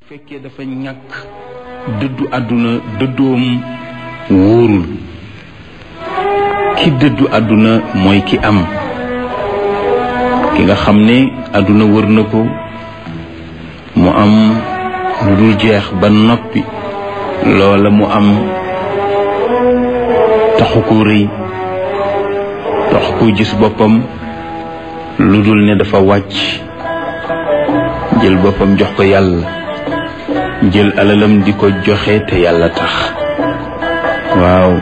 fekkee dafa ñàkk dëddu àdduna dëddoom wóorul ki dëddu àdduna mooy ki am ki nga xam ne àdduna wër na ko mu am lu dul jeex ba noppi loola mu am taxu ko rëy taxu ko gis boppam lu dul ne dafa wàcc jël boppam jox ko yàlla jël alalam di ko joxe te yàlla tax waaw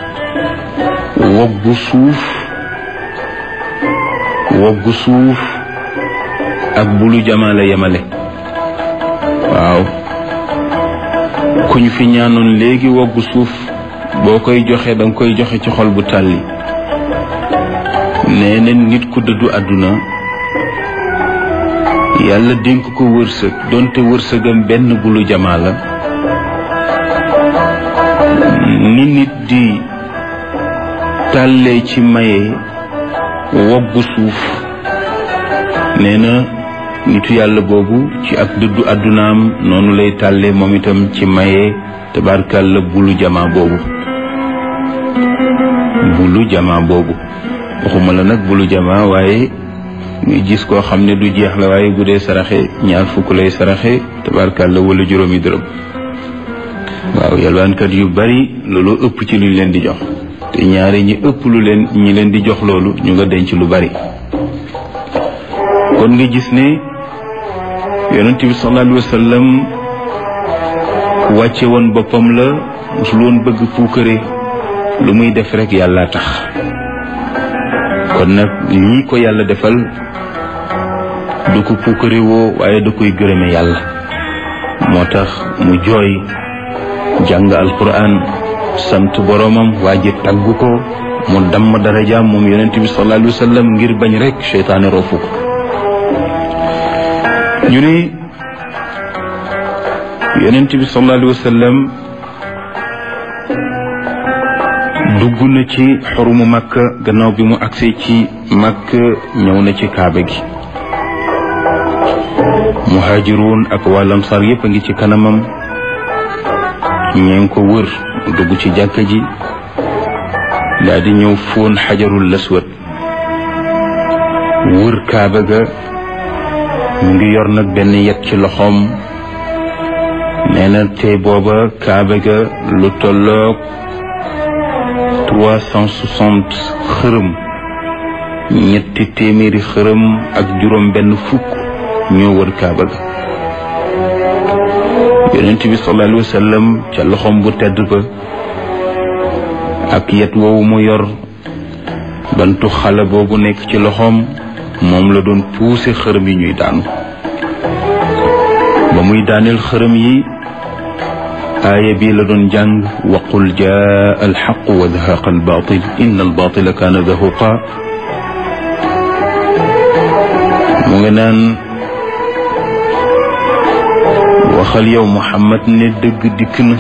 woggu suuf woggu suuf ak bulu jamaale yemale waaw ku ñu fi ñaanoon léegi woggu suuf boo koy joxe danga koy joxe ci xol bu tàlli nee na nit ku dëddu àdduna yàlla dénk ko wërsëg donte wërsëgam benn bulu jamaa la ni nit di tàllee ci maye woggu suuf nee na nitu yàlla boobu ci ak dëddu àddunaam noonu lay tàllee moom itam ci maye tabarkàlla bulu jamaa boobu bulu jamaa boobu waxuma la nag bulu jamaa waaye muy gis koo xam ne du jeex la waaye bu dee saraxe ñaar fukk lay saraxe tabarkàlla wala juróomi dërëm waaw yalwaankat yu bari loolu ëpp ci luñ leen di jox te ñaari ñi ëpp lu leen ñi leen di jox loolu ñu nga denc lu bari kon nga gis ne yonent bi sallallahu alayhi wa sallam wàcce woon boppam la musul woon bëgg puukare lu muy def rek yàlla tax kon nag lii ko yàlla defal du ko puukare woo waaye da koy gërëme yàlla moo tax mu jooy jàng alquran sant boroomam waa ji tagg ko mu damm darajaam moom yonent bi sallallahu alayhi wa sallam ngir bañ rek seytaane roofu ko ñu ne yonent bi sallallahu alayhi wa sallam dugg na ci xorumu makk gannaaw bi mu agsee ci makk ñëw na ci kaaba gi muhaajiruun ak waa lamsaar yépp a ngi ci kanamam ñeen ko wër dugg ci jàkka ji daal di ñëw fóon xajarul laswat wër kaaba ga mu ngi yor nag benn yet ci loxoom nee na te booba kaaba ga lu tolloog trois cent soixante xërëm ñetti téeméeri xërëm ak juróom benn fukk ñoo wër kaaba ga yonent bi sallallahu alayhi wa sallam ca loxoom bu tedd ba ak yet woowu mu yor bantu xale boobu nekk ci loxoom moom la doon puuse xërëm yi ñuy daanu ba muy daaneel xërëm yi aaya bii la doon jàng waqul jaa alxaq wa zahaqa albaatil inna albaatila kaana zahuqa mu nga naan waxal yow Muhammad ne dëgg dikk na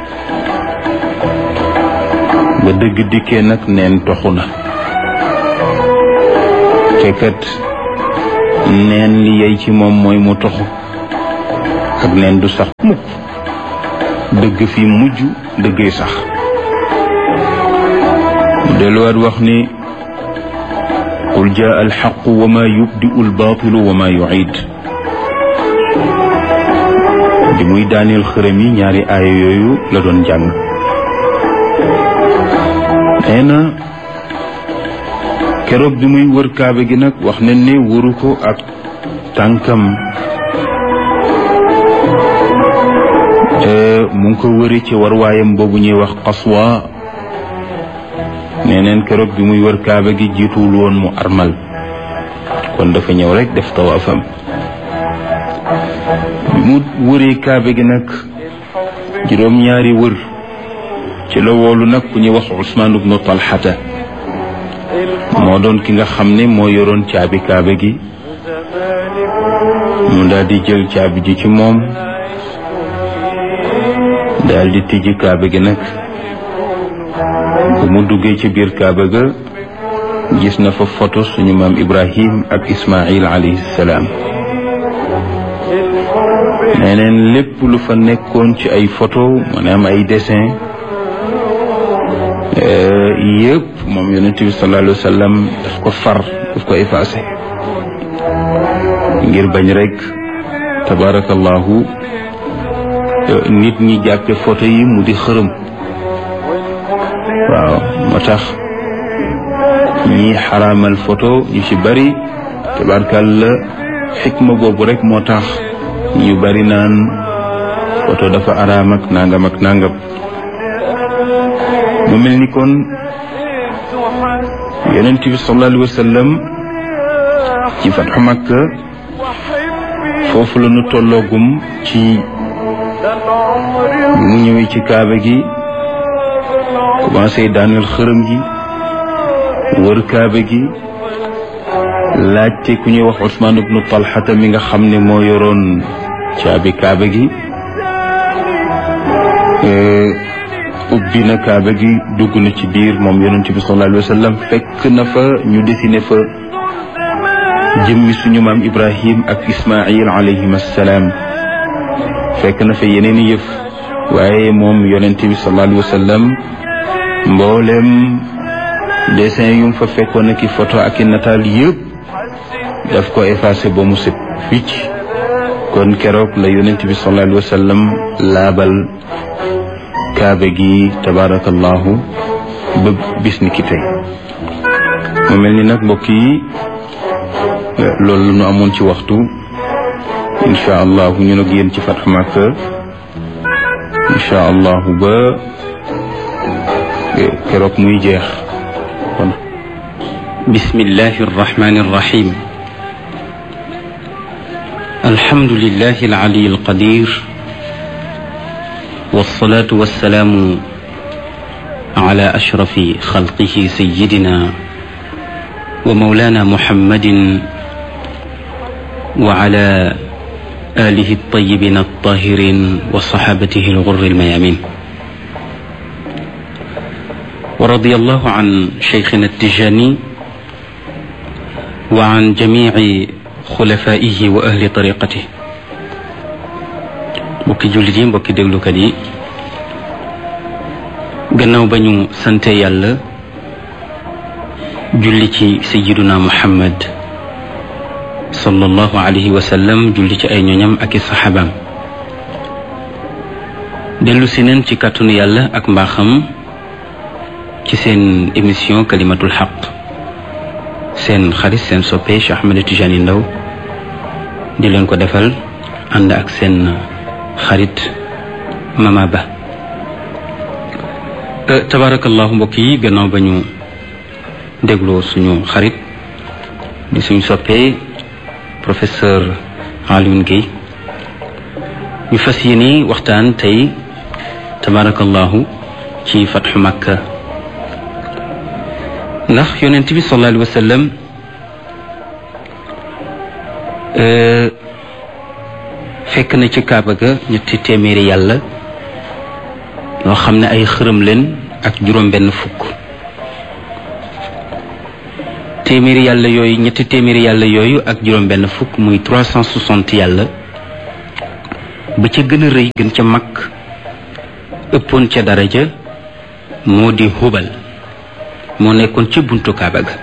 ba dëgg dikkee nag neen toxu na te kat neen li yey ci moom mooy mu toxu ak neen du sax mukk dëgg fi mujj dëggee sax mu delluwaat wax ni qul jaa alxaqu wa ma yubdiu albaatilu wa ma yuciid bi muy daaneel xërëm yi ñaari aaya yooyu la doon jàng nee na keroog bi muy wër kaaba gi nag wax nañ ne wëru ko ak tànkam mu ngi ko wëri ci warwaayam boobu ñuy wax xaswa nee neen keroog bi muy wër kaaba gi jiituwul woon mu armal kon dafa ñëw rek def tawaafam bi mu wëree kaaba gi nag juróom-ñaari wër ci la woolu nag ku ñuy wax Usmaan ibnu Talxata moo doon ki nga xam ne moo yoroon caabi kaaba gi mu daal di jël caabi ji ci moom daal di tijji kaaba gi nag bu mu duggee ci biir kaaba ga gis na fa photo suñu maam Ibrahim ak Ismail alayhi salaam neneen lépp lu fa nekkoon ci ay photo maanaam ay dessin yëpp moom yonent bi sallallahu alayhi wa sallam daf ko far daf ko effacé ngir bañ rek tabarakallahu nit ñi jàppe photo yi mu di xërëm waaw moo tax ñi xaraamal photo ñu ci bari tabarakalla xikma boobu rek moo tax ñu bari naan photo dafa araam ak nangam ak nangam mu mel ni kon yonent bi sallallahu alayhi wa sallam ci fatxu Makka foofu la ñu tolloogum ci mu ñëwee ci kaaba gi commencé daaneel xërëm gi wër kaaba gi laajte ku ñuy wax Usmaan ibnu Talxata mi nga xam ne moo yoroon caabi kaaba gi ubbi na kaaba gi dugg na ci biir moom yonent bi sallallahu alayhi wa sallam fekk na fa ñu dessiné fa jëmmi suñu maam Ibrahim ak Ismail alayhim assalaam fekk na fa yeneen yëf waaye moom yonent bi sallallahu alayhi wa sallam mboolem dessin yu mu fa fekkoon ak i photo ak i nataal yëpp daf ko effacé ba mu set wicc kon keroog la yonent bi sallallahu alayhi wa sallam laabal kaaba gi tabarakallahu ba bis ni ki tey mu mel ni nag mbokk yi loolu nu amoon ci waxtu incha allahu ñu nag yéen ci Fathu Makka incha allahu ba keroog muy jeex kon bismillahi arrahmani arrahim alhamdulillahi alali alqadir والصلاة والسلام على أشرف خلقه سيدنا ومولانا محمد وعلى آله الطيبين الطاهرين وصحابته الغر الميامين ورضي الله عن شيخنا التجاني وعن جميع خلفائه وأهل طريقته mbokki jullit yi mbokki déglukat yi gannaaw ba ñu sante yàlla julli ci sayiduna muhammad sallallahu alayhi wa sallam julli ci ay ñoñam ak i saxaabaam dellu si neen ci kàttanu yàlla ak mbaaxam ci seen émission kalimatul xaq seen xarit seen soppe Cheikh Ahmed Tidiane Ndao di leen ko defal ànd ak seen xarit Mama Ba tabarakallahu mbokk yi gannaaw ba ñu dégloo suñu xarit di suñu soppee professeur Alioune Guèye ñu fas yéene waxtaan tey tabarakallahu ci fatxu Makka ndax yonent bi sallallahu alayhi wa sallam fekk na ci kaaba ga ñetti téeméeri yàlla yoo xam ne ay xërëm leen ak juróom benn fukk téeméeri yàlla yooyu ñetti téeméeri yàlla yooyu ak juróom benn fukk muy trois cent soixante yàlla ba ca gën a rëy gën ca mag ëppoon ca daraja moo di hubal moo nekkoon ca buntu kaaba ga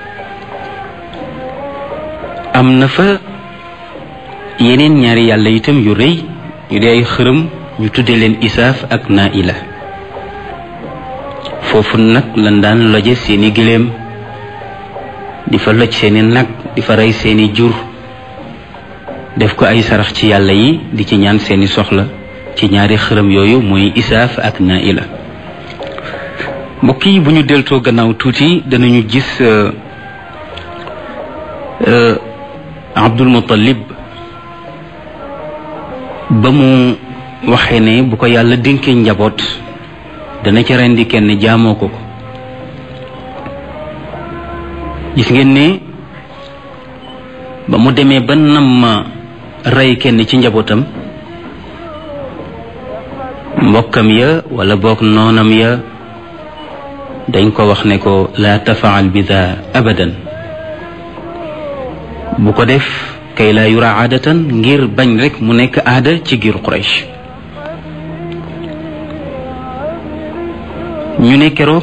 am na fa yeneen ñaari yàlla itam yu rëy yu di ay xërëm ñu tudde leen isaaf ak naila foofu nag lan daan loje seeni gëléem di fa loj seeni nag di fa rey seeni jur def ko ay sarax ci yàlla yi di ci ñaan seeni soxla ci ñaari xërëm yooyu muy isaaf ak naila mbokk yi bu ñu deltoo gannaaw tuuti danañu gis Abdul Muttalib ba mu waxee ne bu ko yàlla dénkee njaboot dana ca rendi kenn jaamoo ko ko gis ngeen ne ba mu demee ba nam ma rey kenn ci njabootam mbokkam ya wala boog noonam ya dañ ko wax ne ko laa tafaal bi daa abadan bu ko def kay laa yura aadatan ngir bañ rek mu nekk aada ci giiru Quraysh ñu ne keroog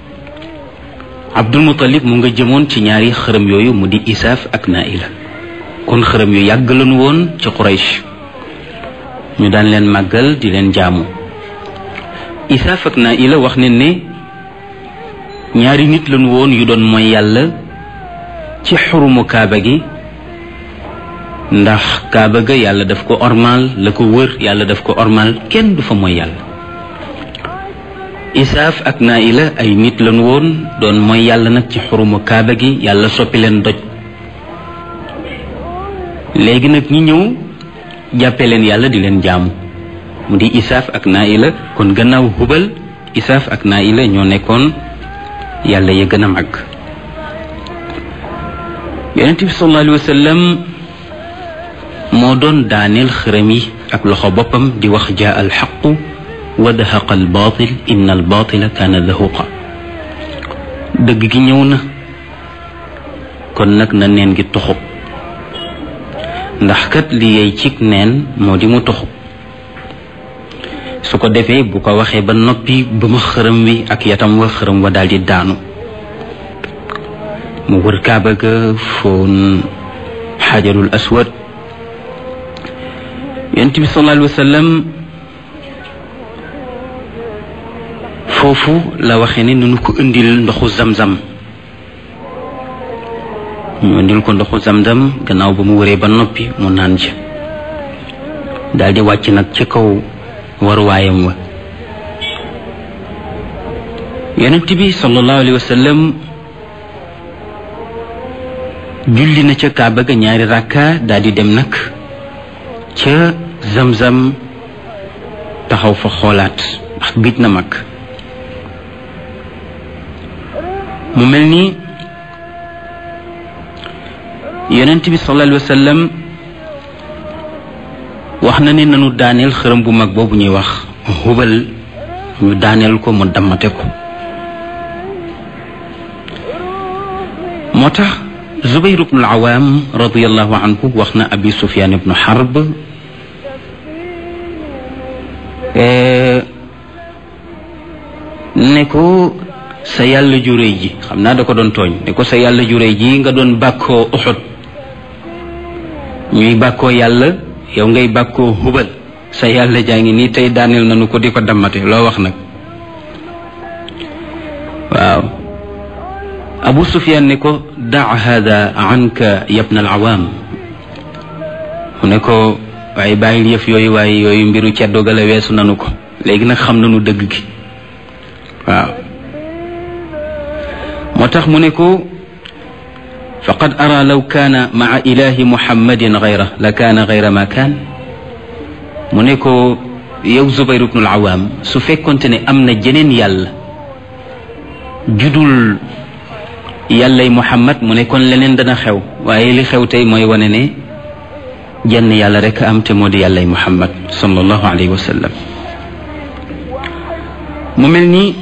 Abdul Muttalib mu nga jëmoon ci ñaari xërëm yooyu mu di Isaaf ak Naila kon xërëm yu yàgg lañu woon ci Quraysh ñu daan leen màggal di leen jaamu Isaaf ak Naila wax ne ne ñaari nit lañu woon yu doon mooy yàlla ci xurumu kaaba gi ndax kaaba ga yàlla daf ko ormal la ko wër yàlla daf ko ormal kenn du fa mooy yàlla isaaf ak naila ay nit lañu woon doon mooy yàlla nag ci xurumu kaaba gi yàlla soppi leen doj léegi nag ñi ñëw jàppe leen yàlla di leen jaamu mu di isaaf ak naila kon gannaaw hubal isaaf ak naila ñoo nekkoon yàlla ya gën a màgg yonent bi sallallahu alayhi wa sallam moo doon daaneel xërëm yi ak loxo boppam di wax jaa al xaqu wa dahaqa al baatil inna al baatila kaana dahuqa dëgg gi ñëw na kon nag na neen gi toxu ndax kat li yey cig neen moo di mu toxu su ko defee bu ko waxee ba noppi ba ma xërëm wi ak yatam wa xërëm wa daldi daanu mu wër kaaba ga foon xajarul aswad yonent bi sallallahu alayhi wa sallam foofu la waxee ne nunu ko indil ndoxu zamzam ñu indil ko ndoxu zamzam gannaaw ba mu wëree ba noppi mu naan ca daldi wàcc nag ci kaw waruwaayam wa yonent bi sallallahu alayhi wa sallam julli na ca kaaba ga ñaari rakka daldi dem nag ca zamzam taxaw fa xoolaat ndax gëj na mag mu mel ni yonent bi sallallahu alayhi wa sallam wax na ne nanu daaneel xërëm bu mag boobu ñuy wax hubal ñu daaneel ko mu dammate ko moo tax zubayr ibnu al-awaam radiyallahu anhu wax na abi sufyaan ibnu harb ne ko sa yàlla ju réy ji xam naa da ko doon tooñ ne ko sa yàlla ju réy ji nga doon bàkkoo uxud ñuy bàkkoo yàlla yow ngay bàkkoo hubal sa yàlla jaa ngi nii tey daaneel nañu ko di ko dammate loo wax nag waaw abu sufyaan ne ko daa hada anka yabna al awaam mu ne ko waaye bàyyil yëf yooyu waaye yooyu mbiru ceddo gala weesu nanu ko léegi nag xam nanu dëgg gi waaw moo tax mu ne ko faqad ara law kaana maa ilahi muhammadin gayra la kaana gayra ma kaan mu ne ko yow zubayr ibnul awaam su fekkonte ne am na jeneen yàlla judul yàllay muhammad mu ne kon leneen dana xew waaye li xew tey mooy wane ne jenn yàlla rek am te moo di yàllay muhammad sallallahu alayhi wa sallam mu mel ni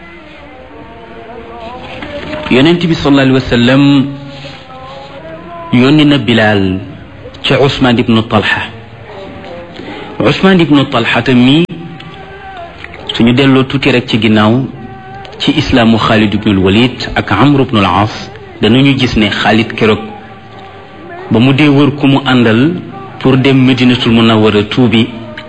yonent bi sallallahu alayhi wa sallam yónni na bilaal ca usmaan ibnu talha usmaan ibnu talha te mii suñu delloo tuuti rek ci ginnaaw ci islaamu xaalid ibnul walid ak amr ibnul aas danañu gis ne xaalid keroog ba mu dee wër ku mu àndal pour dem medinatul munawwara tuubi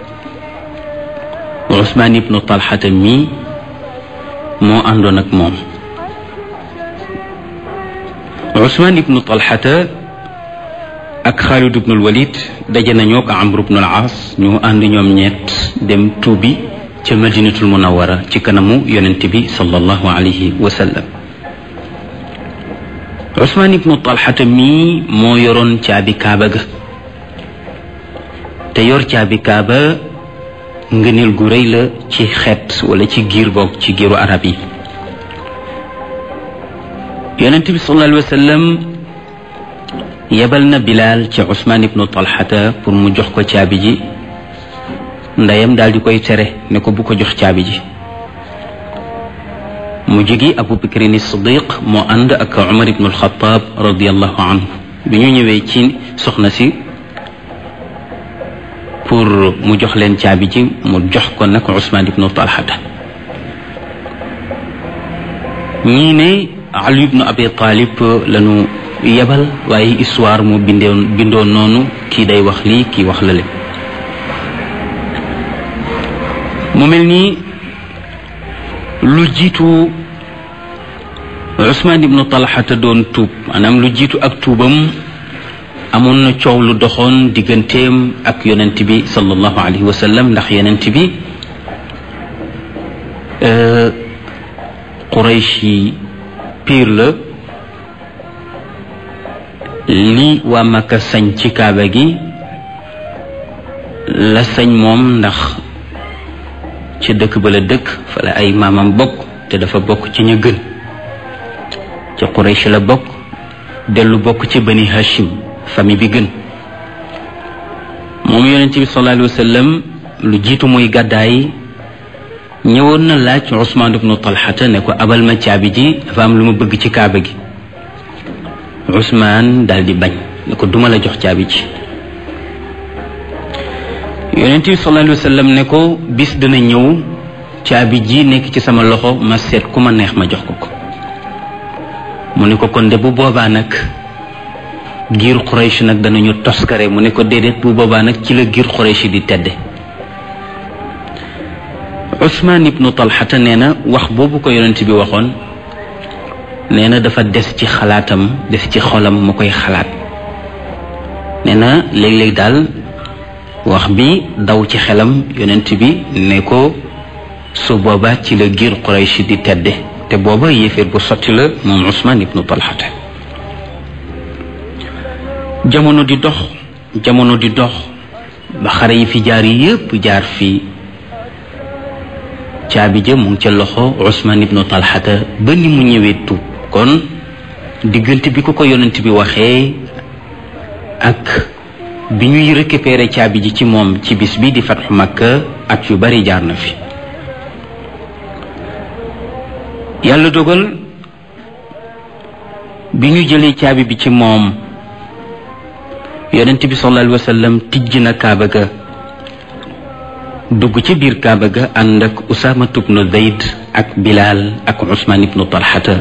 usmaan ibnu talha te mii moo àndoon ak moom usmaan ibnu talhata ak xaalid ibnul walid daje nañoo ko amr ibnul aas ñu ànd ñoom ñett dem tuubi ca madinatul munawara ci kanamu yonent bi sallallahu alayhi wa sallam usmaan ibnu talhata mii moo yoroon caabi kaaba ga te yor caabi kaaba ngëneel gu rëy la ci xeet wala ci giir boog ci giiru arab yi yonent bi sallallahu alayhi wa sallam yebal na bilaal ci usmaan ibnu talhata pour mu jox ko caabi ji ndeyam daal di koy tere ne ko bu ko jox caabi ji mu jógi abu bakrin siddiq moo ànd ak umar ibnu alxataab radiallahu anhu bi ñu ñëwee ci soxna si pour mu jox leen caabi ji mu jox ko nag Ousmane ibnu Talhata ñii ne Ali ibnu Abi Talib lañu yebal waaye histoire mu bindoon bindoon noonu kii day wax lii kii wax la le mu mel nii lu jiitu Ousmane ibnu Talhata doon tuub maanaam lu jiitu ak tuubam amoon na coow lu doxoon digganteem ak yonent bi sallallahu alayhi wa sallam ndax yonent bi Quraysh yi piir la li waa Makka sañ ci kaaba gi la sañ moom ndax ci dëkk ba la dëkk fa la ay maamam bokk te dafa bokk ci ñu gën ci Quraysh la bokk dellu bokk ci bani Hashim famille bi gën moom yonent bi sallallahu alayhi wa sallam lu jiitu muy gàddaay ñëwoon na laaj Ousmane ibnu Talhata ne ko abal ma caabi ji dafa am lu ma bëgg ci kaaba gi Ousmane daal di bañ ne ko duma la jox caabi ji yonent bi sallallahu alayhi wa sallam ne ko bis dana ñëw caabi ji nekk ci sama loxo ma seet ku ma neex ma jox ko ko mu ne ko kon de bu boobaa nag giir Quraysh nag danañu toskare mu ne ko déedéet bu boobaa nag ci la giir Quraysh di tedde Ousmane ibnu Talhata nee na wax boobu ko yonent bi waxoon nee na dafa des ci xalaatam des ci xolam mu koy xalaat nee na léeg-léeg daal wax bi daw ci xelam yonent bi ne ko su booba ci la giir Quraysh di tedde te booba yéeféer bu sotti la moom Ousmane ibnu Talhata jamono di dox jamono di dox ba xare yi fi jaar yépp jaar fii caabi ja mu ngi ca loxo Ousmane ibnu Talhata ba ni mu ñëwee tuub kon diggante bi ko ko yonent bi waxee ak bi ñuy récupérer caabi ji ci moom ci bis bi di fatxu Makka at yu bari jaar na fi yàlla dogal bi ñu jëlee caabi bi ci moom yonent bi sallallahu alayhi wa sallam tijj na kaaba ga dugg ci biir kaaba ga ànd ak Usaama ibnu Zayd ak Bilaal ak Usmaan ibnu Talhata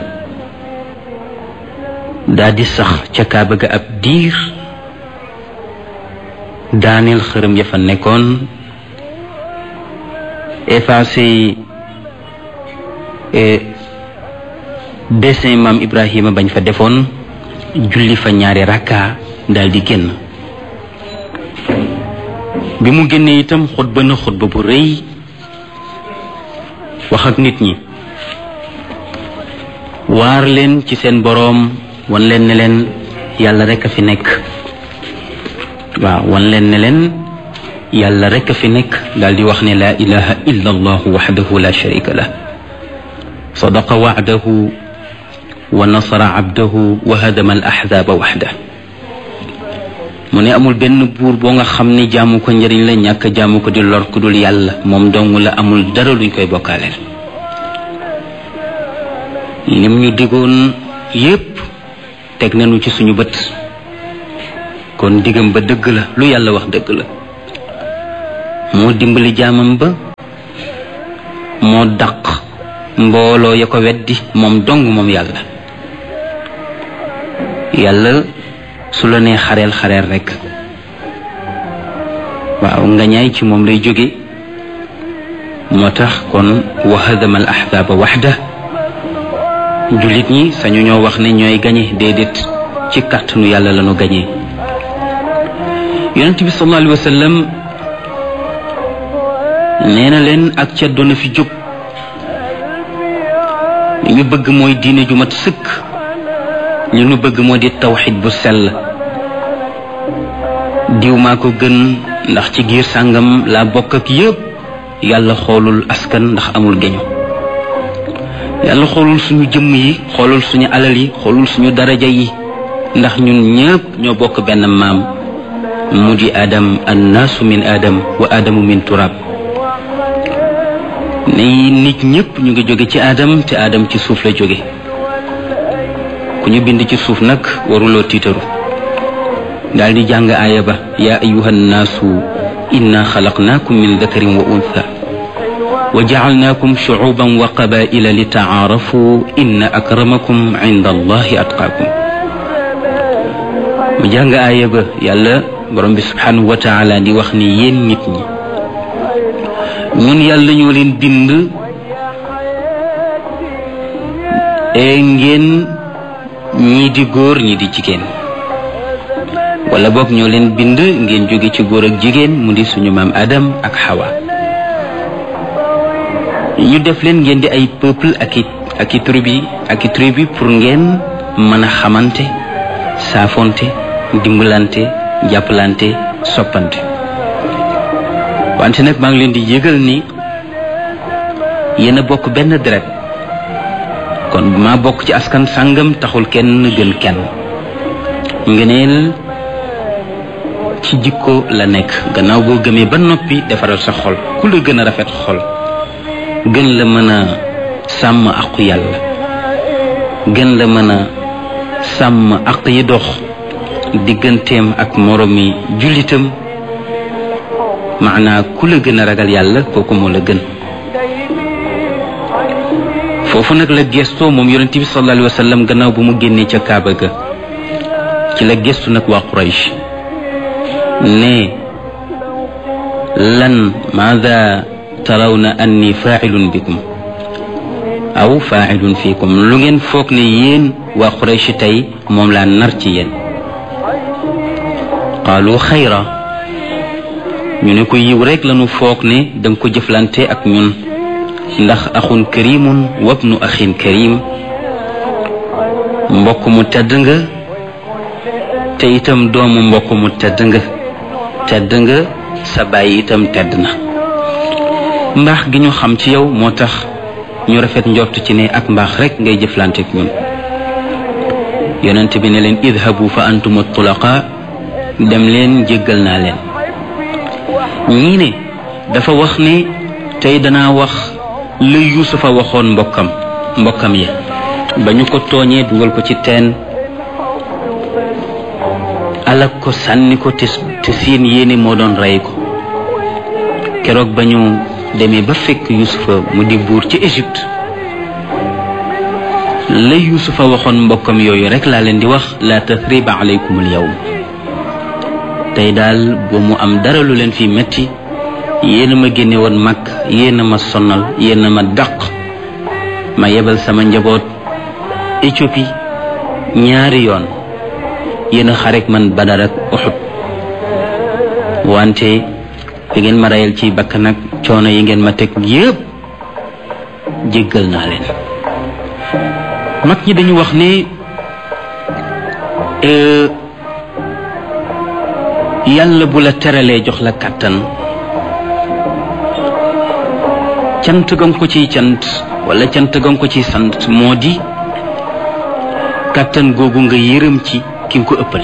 daa di sax ca kaaba ga ab diir daaneel xërëm ya fa nekkoon effacé dessin maam Ibrahima bañ fa defoon julli fa ñaari rakka daal di génn bi mu génnee itam xutba na xutba bu rëy wax ak nit ñi waar leen ci seen boroom wan leen ne leen yàlla rekk a fi nekk waaw wan leen ne leen yàlla rekk a fi nekk daal di wax ne laa ilaha illa allahu waxdahu la sharika lah sadaqa wacdahu wa nasara abdahu wa hadama al axzaaba waxdah mu ne amul benn buur boo nga xam ne jaamu ko njëriñ la ñàkk jaamu ko di lor ku dul yàlla moom dong la amul dara luñ koy bokkaaleel lim ñu digoon yépp teg nañu ci suñu bët kon digam ba dëgg la lu yàlla wax dëgg la moo dimbali jaamam ba moo daq mbooloo ya ko weddi moom dong moom yàlla yàlla su la nee xareel xareel rekk waaw nga ñaay ci moom lay jóge moo tax kon wa hadama al ahzaaba waxda jullit ñi sañu ñoo wax ne ñooy gañe déedéet ci kàttanu yàlla lañu gañe yonent bi sallallahu alayhi wa sallam nee na leen ak ca doona fi jóg li ñu bëgg mooy diine ju mat sëkk li ñu bëgg moo di tawxid bu sell diw maa ko gën ndax ci giir sàngam laa bokk ak yépp yàlla xoolul askan ndax amul geño yàlla xoolul suñu jëmm yi xoolul suñu alal yi xoolul suñu daraja yi ndax ñun ñépp ñoo bokk benn maam mu di adam annaasu min adam wa adamu min turab ne nit ñépp ñu ngi jóge ci adam te adam ci suuf la jóge ku ñu bind ci suuf nag waruloo tiitaru daal di jàng aaya ba yaa ayuha nnaasu inna xalaqnaakum min dakarin wa untha wa jacalnaakum shucuuban wa qabaa'ila li tacaarafu inna akramakum cinda allahi atqaakum mu jàng aaya ba yàlla borom bi subhanahu wa taala di wax ni yéen nit ñi ñun yàlla ñoo leen bind e ngeen ñii di góor ñii di jigéen wala boog ñoo leen bind ngeen jóge ci góor ak jigéen mu di suñu maam Adam ak Hawa ñu def leen ngeen di ay peuple ak i ak i tribu ak i tribu pour ngeen mën a xamante saafonte dimbalante jàppalante soppante wante nag maa ngi leen di yëgal ni yéen a bokk benn deret kon maa bokk ci askan sàngam taxul kenn gën kenn ngëneel ci jikko la nekk gannaaw boo gëmee ba noppi defaral sa xol ku la gën a rafet xol gën la mën a sàmm aqu yàlla gën la mën a sàmm aq yi dox digganteem ak moromi jullitam maanaa ku la gën a ragal yàlla kooku moo la gën foofu nag la gestoo moom yonente bi sallallahu alayhi wa sallam gannaaw bu mu génnee ca kaaba ga ci la gestu nag waa quraysh ne lan maada tarawna anni faacilun bikum aw faacilun fiikum lu ngeen foog ne yéen waa quraysh tey moom laa nar ci yéen qaalu xayra ñu ne ko yiw rek lañu foog ne danga ko jëflante ak ñun ndax axun karimun wabnu axin karim mbokk mu tedd nga te itam doomu mbokk mu tedd nga tedd nga sa bàyyi itam tedd na mbaax gi ñu xam ci yow moo tax ñu rafet njort ci ne ak mbaax rek ngay jëflante ak ñun yonent bi ne leen idhabu fa antum tulaqa dem leen jéggal naa leen ñii ne dafa wax ne tey danaa wax la yuusufa waxoon mbokkam mbokkam ya ba ñu ko tooñee dugal ko ci teen alak ko sànni ko te te seen yéene moo doon rey ko keroog ba ñu demee ba fekk yuusufa mu di buur ci Égypte la yuusufa waxoon mbokkam yooyu rek laa leen di wax la tathriba alaykum al yawm tey daal bu mu am dara lu leen fi metti yéen a ma génne woon mag yéen a ma sonal yéen a ma dàq ma yebal sama njaboot Éthiopie ñaari yoon yéen a xarek man Badar ak Uhud wante fi ngeen ma rayal ci bakk nag coono yi ngeen ma teg yépp jéggal naa leen mag ñi dañu wax ne yàlla bu la teralee jox la kàttan cant gam ko ciy cant wala cant gam ko ciy sant moo di kàttan googu nga yërëm ci ki nga ko ëppale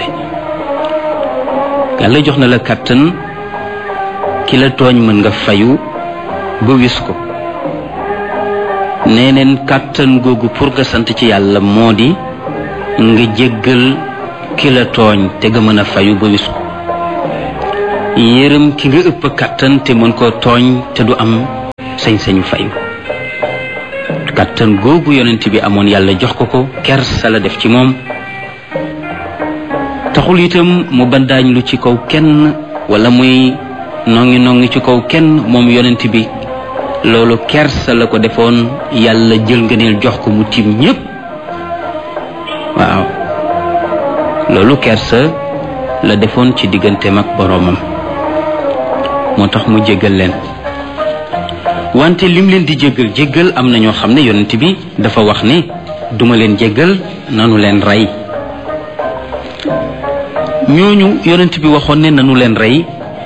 yàlla jox na la kàttan ki la tooñ mën nga fayu ba wis ko nee neen kàttan googu pour nga sant ci yàlla moo di nga jéggal ki la tooñ te nga mën a fayu ba wis ko yërëm ki nga ëpp kàttan te mën koo tooñ te du am sañ-sañu fayu kàttan googu yonent bi amoon yàlla jox ko ko kersa la def ci moom taxul itam mu bandaañ lu ci kaw kenn wala muy nongi nongi ci kaw kenn moom yonent bi loolu kersa la ko defoon yàlla jël ngëneel jox ko mu tiim ñépp waaw loolu kersa la defoon ci digganteem ak boroomam moo tax mu jéggal leen wante lim leen di jéggal jéggal am na ñoo xam ne yonent bi dafa wax ne duma leen jéggal nanu leen rey ñooñu yonent bi waxoon ne nanu leen rey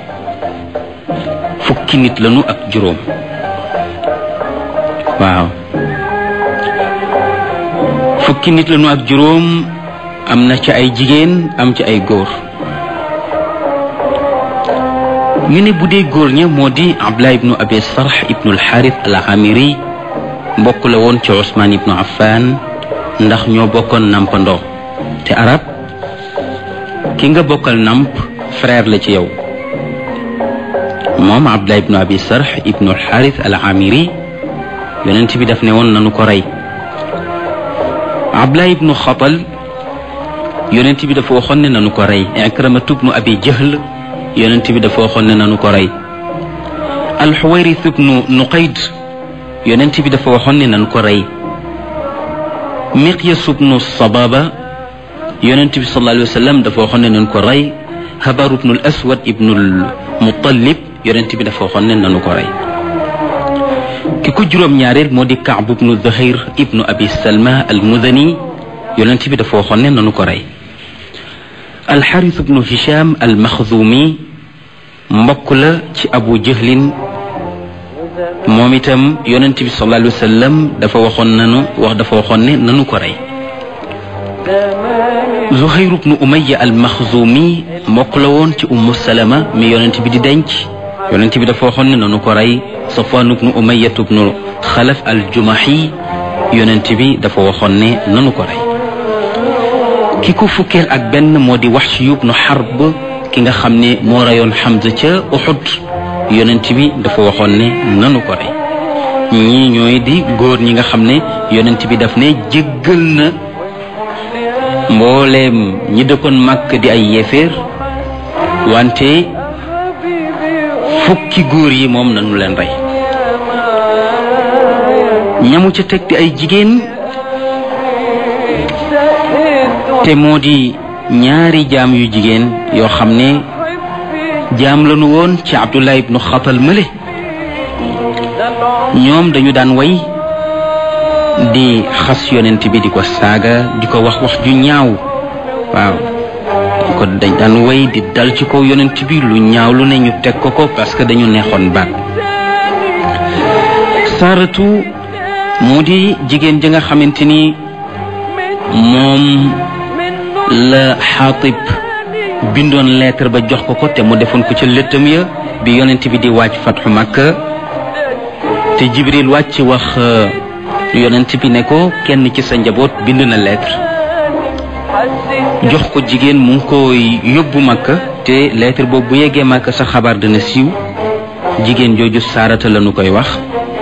fukki nit lañu ak juróom waaw fukki nit lañu ak juróom am na ci ay jigéen am ci ay góor ñu ne bu dee góor ña moo di abdullah ibnu abi sarx ibnu alxaaris al amiri mbokk la woon ci usmaan ibnu affan ndax ñoo bokkoon nampandoo te arab ki nga bokkal namp frère la ci yow moom abdullah ibnu abi sarx ibnu alxaaris al amiri yonent bi daf ne woon nanu ko rey abdullah ibnu xatal yonent bi dafa waxoon ne nanu ko rey ikramatu ibnu abi jahl yonent bi dafa waxoon ne nanu ko rey alxuwayris ibnu nuqayd yonent bi dafa waxoon ne nanu ko rey miqyas ibnu sababa yonent bi sallallahu alayhi wa sallam dafa waxoon ne nanu ko rey habar ibnu al aswad ibnu al muttalib yonent bi dafa waxoon ne nanu ko rey ki ko juróom ñaareel moo di kaab ibnu zuhayr ibnu abi salma al mudani yonent bi dafa waxoon ne nanu ko rey alxaris ibnu hisham al maxzumi mbokk la ci abu jahlin moom itam yonent bi sallallahu alayhi wa sallam dafa waxoon nanu wax dafa waxoon ne nanu ko rey zuhayr ibnu umaya al maxzumi mbokk la woon ci ummu salama mi yonent bi di denc yonent bi dafa waxoon ne nanu ko rey safwan ibnu umaya ibnu xalaf al jumahi yonent bi dafa waxoon ne nanu ko rey ki ko fukkeel ak benn moo di Wahsh ibnu Harb ki nga xam ne moo reyoon Hamza ca Uhud yonent bi dafa waxoon ne nanu ko rey ñii ñooy di góor ñi nga xam ne yonent bi daf ne jéggal na mbooleem ñi dëkkoon màkk di ay yéeféer wante fukki góor yi moom nanu leen rey ñamu ca teg di ay jigéen te moo di ñaari jaam yu jigéen yoo xam ne jaam lañu woon ci Abdullah ibnu Xatal mële ñoom dañu daan way di xas yonent bi di ko saaga di ko wax wax ju ñaaw waaw di ko dañ daan way di dal ci kaw yonent bi lu ñaaw lu ne ñu teg ko ko parce que dañu neexoon baat saaratu mu di jigéen ji nga xamante ni moom la xaatib bindoon lettre ba jox ko ko te mu defoon ko ca lëttam ya bi yonent bi di wàcc fatxu makka te jibril wàcc wax yonent bi ne ko kenn ci sa njaboot bind na lettre jox ko jigéen mu ngi ko yóbbu makka te lettre boobu bu yeggee makka sa xabaar dana siiw jigéen jooju saarata la nu koy wax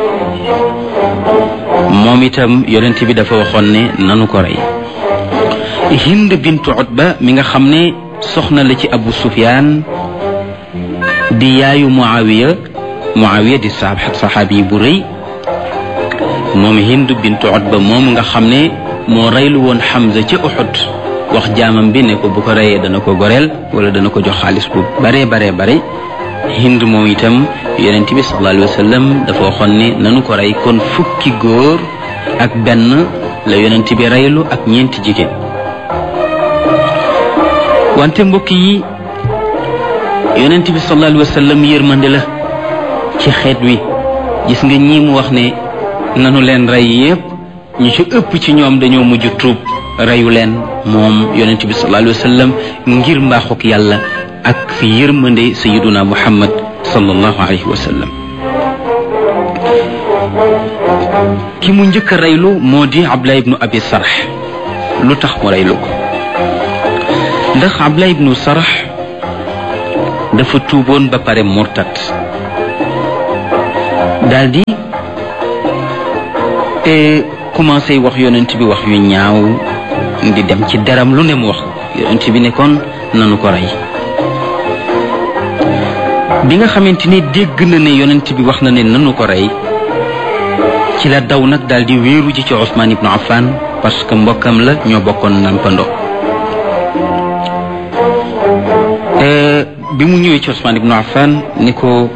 moom itam yonent bi dafa waxoon ne nanu ko rey hind bintu utba mi nga xam ne soxna la ci abu sufyaan di yaayu muawiya muawiya di saab saxaabi bu rëy moom hind bintu utba moom nga xam ne moo reylu woon xamza ca uxud wax jaamam bi ne ko bu ko reyee dana ko goreel wala dana ko jox xaalis bu bare bare bare hind moom itam yonent bi sallallahu alayhi wa sallam dafa waxoon ne nanu ko rey kon fukki góor ak benn la yonent bi reylu ak ñeenti jigéen wante mbokk yi yonent bi sallallahu alayhi wa sallam yërmande la ci xeet wi gis nga ñii mu wax ne nanu leen rey yépp ñu ci ëpp ci ñoom dañoo mujj tuub reyu leen moom yonent bi sallallahu alayhi wa sallam ngir mbaaxuk yàlla ak fi yërmande sayiduna muhammad sallallahu alayhi wa sallam ki mu njëkk a reylu moo di abdullah ibnu abi sarx lu tax mu reylu ko ndax abdullah ibnu sarx dafa tuuboon ba pare murtat daldi te commencé wax yonent bi wax yu ñaaw di dem ci deram lu ne mu wax yonent bi ne kon nanu ko rey bi nga xamante ni dégg na ne yonent bi wax na ne nanu ko rey ci la daw nag daal di wéeru ji ci Ousmane ibnu Affan parce que mbokkam la ñoo bokkoon nampando bi mu ñëwee ci Ousmane ibnu Affan ni ko